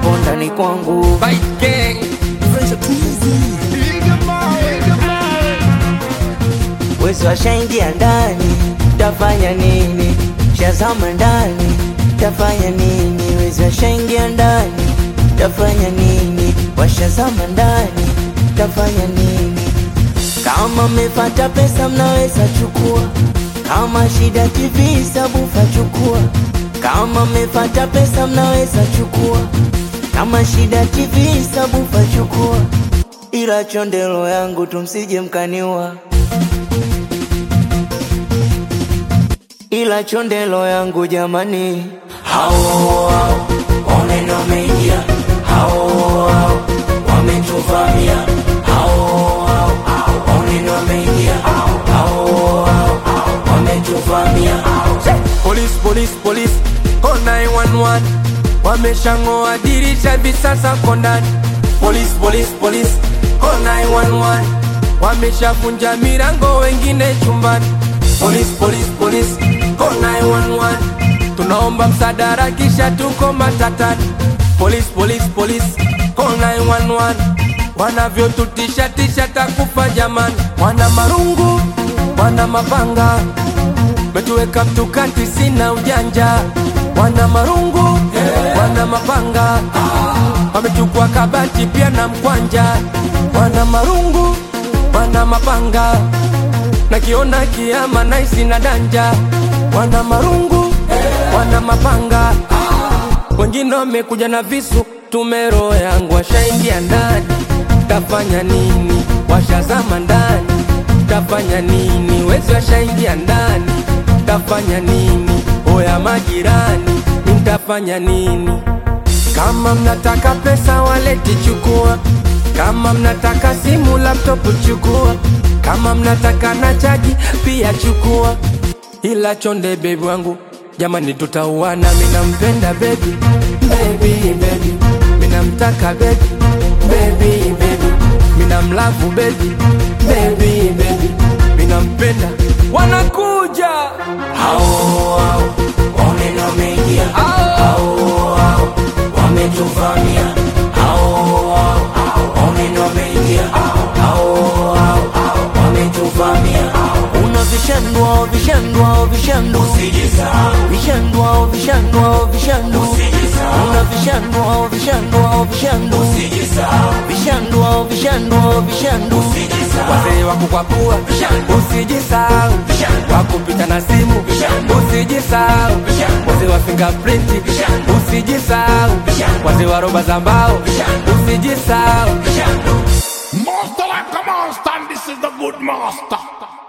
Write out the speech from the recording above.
hapo ndani kwangu. Wezi washaingia ndani, tafanya nini? Shazama ndani, tafanya nini? Wezi washaingia ndani, tafanya nini? Washazama ndani, tafanya nini? Kama mmepata pesa mnaweza chukua, kama shida TV sabufa chukua. Kama mmepata pesa mnaweza chukua, kama shida TV sabufa chukua, ila chondelo yangu tumsije mkaniua. ila chondelo yangu jamani, hao hao oneno wameingia, hao hao wametuvamia, hao hao oneno wameingia, hao hao wametuvamia. Police, police, police, call 911 Wameshang'oa dirisha hivi sasa ko ndani Police, police, police, call 911 Wameshavunja milango wengine chumbani Police, police, police, call 911 Tunaomba msaada kisha tuko matatani Police, police, police, call 911 Wanavyotutisha tisha takufa jamani Wana marungu, wana mapanga metuweka mtukati, sina ujanja, wana marungu wana mapanga, wamechukua kabati pia na mkwanja, wana marungu wana mapanga, nakiona kiama naisi na danja, wana marungu wana mapanga, wengine wamekuja na visu, tumero yangu washaingia ndani, tafanya nini? Washazama ndani, tafanya nini? Wezi washaingia ndani, tafanya nini? Oya majirani, nitafanya nini? Kama mnataka pesa waleti chukua, kama mnataka simu laptop chukua, kama mnataka na chaji pia chukua, ila chonde bebi wangu jamani, tutauana. Mina mpenda bebi, bebi bebi, mina mtaka bebi, bebi bebi, mina mlavu bebi, bebi bebi, mina mpenda. Wanakuja Hao hao oneno wameingia, hao hao wametuvamia, hao hao oneno wameingia, hao hao wametuvamia. Una vishandwa vishandwa vishandu, vishandwa vishandwa vishandu, una vishandwa vishandwa vishandu, vishandwa vishandwa vishandu. wazee wa kukwapua, usijisahau wakupita na simu, usijisahau wazee wa fingerprint, usijisahau wazee wa roba za mbao, usijisahau Master like a monster, and this is the good master.